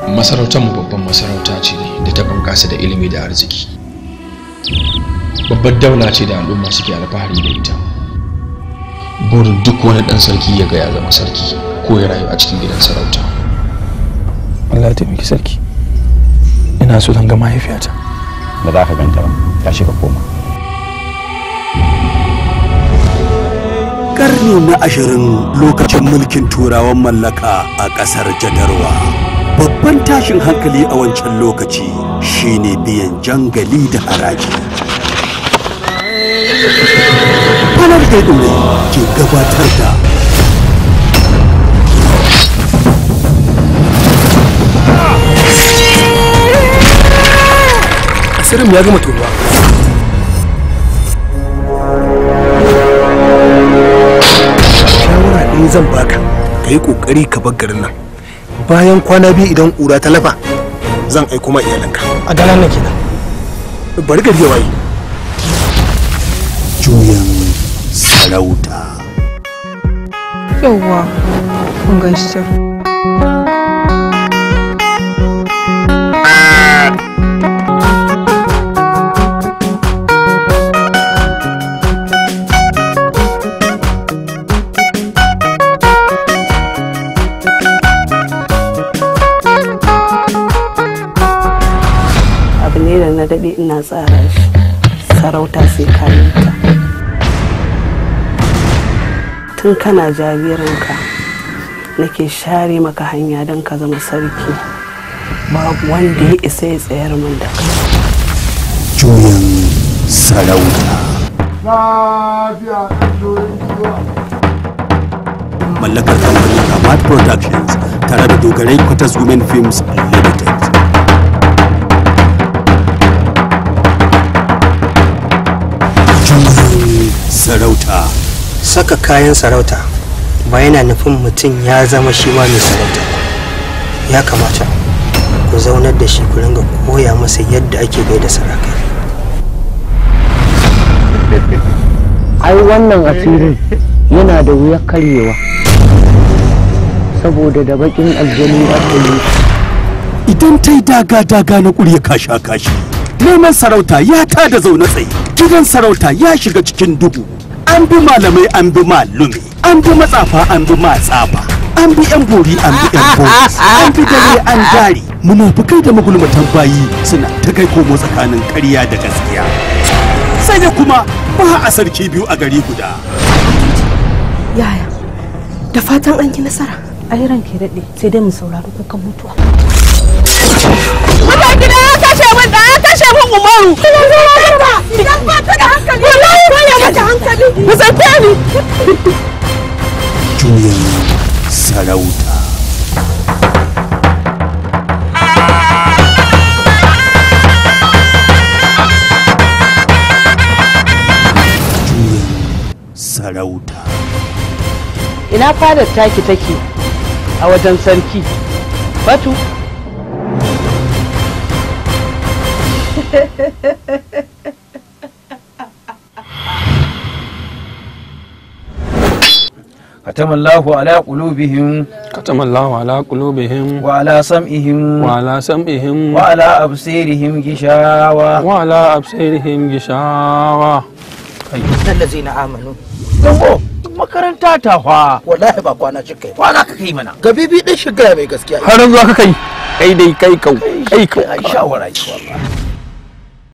masarautar mu babban masarauta ce da ta bunkasa da ilimi da arziki babbar daula ce da al'umma suke alfahari da ita burin duk wani dan sarki ya ga ya zama sarki ko ya rayu a cikin gidan sarauta Allah ya taimaki sarki ina so zan ga mahaifiyata ba za ka ganta ba tashi ka koma karni na ashirin lokacin mulkin turawan mallaka a ƙasar jadarwa babban tashin hankali a wancan lokaci shine biyan jangali da haraji fanar da ke gabatar da asirin ya gama tonuwa shawara ɗaya zan baka ka yi ƙoƙari ka bar garin nan bayan kwana biyu idan ƙura ta lafa zan aiko ma iyalanka a daren nan kenan bari gari ya waye juyan sarauta yauwa kun gan shi can abu ne da na daɗe ina tsara shi sarauta sai kayanta tun kana jaririnka nake share maka hanya don ka zama sarki babu wanda ya isa ya tsayar min da kai juyan sarauta mallakar kamfanin Kamat Productions tare da dogarai Quarters Women Films Limited. Juyin sarauta saka kayan sarauta ba yana nufin mutum ya zama shi ma mai sarauta ya kamata ku zaunar da shi ku ringa koya masa yadda ake gaida sarakai ai wannan asirin yana da wuyar karyewa saboda da bakin aljani aka yi idan ta yi daga-daga na ƙurya kasha-kashi neman sarauta ya ta da zaune tsaye gidan sarauta ya shiga cikin duhu an bi malamai an bi malumi an bi matsafa an bi matsafa an bi yan bori an bi yan boris an bi dare an dare munafukai da magulmatan bayi suna ta kai komo tsakanin ƙarya da gaskiya sai da kuma ba a sarki biyu a gari guda yaya da fatan an yi nasara ai ranke daɗe sai dai mu saurari kukan mutuwa Mutan gida ya kashe min da ya kashe min Umaru. Idan ba ta da hankali. Wallahi ba ya mata hankali. Ku tsafe ni. juyin sarauta juyin sarauta ina fadar taki take a wajen sarki batu ختم الله على قلوبهم ختم الله على قلوبهم وعلى سمعهم وعلى سمعهم وعلى أبصيرهم غشاوة وعلى أبصيرهم غشاوة allazina amanu Dango, makaranta ta fa. wallahi ba kwana cika Kwana ka kai mana. ga bibi din shiga mai gaskiya har yanzu aka kai kai dai kai kau kai kau Ai shawara ki wallahi.